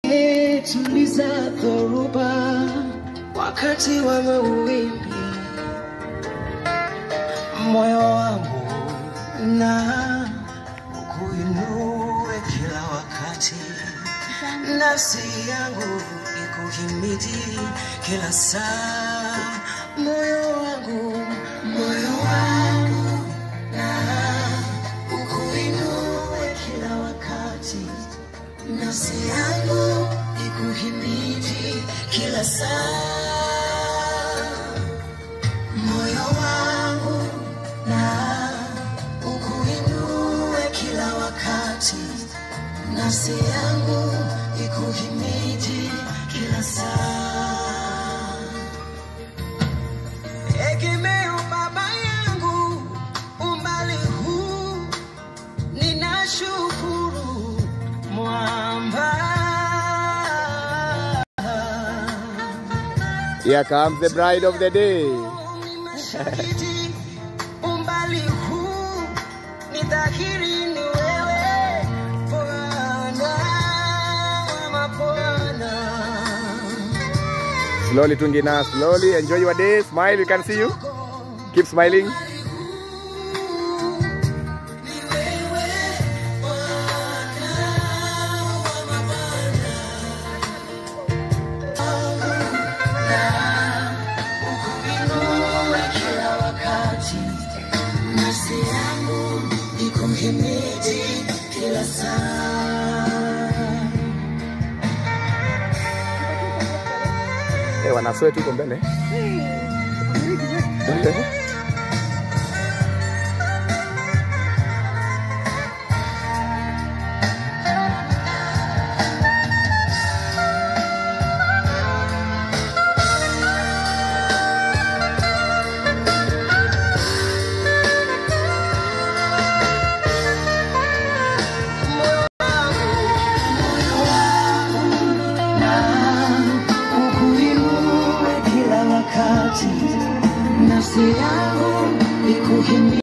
tuliza dhoruba wakati wa mawimbi, moyo wangu na ukuinue kila wakati, nafsi yangu ikuhimidi kila saa, moyo wangu, moyo wangu na ukuinue kila wakati nafsi yangu ikuhimidi kila saa, moyo wangu na ukuinue kila wakati, nafsi yangu ikuhimidi kila saa. Egemeo Baba yangu, umbali huu ninashukuru mwamba. Here comes the bride of the day. Nimeshahidi umbali huu ni dhahiri ni wewe Bwana wa mabwana. Slowly, Tungina, slowly. Enjoy your day. Smile. We can see you. Keep smiling. Ukuinue kila wakati, nafsi yangu ikuhimidi kila saa. Eh, wanasweat huko mbele. Ukuinue kila wakati, nafsi yangu ikuhimidi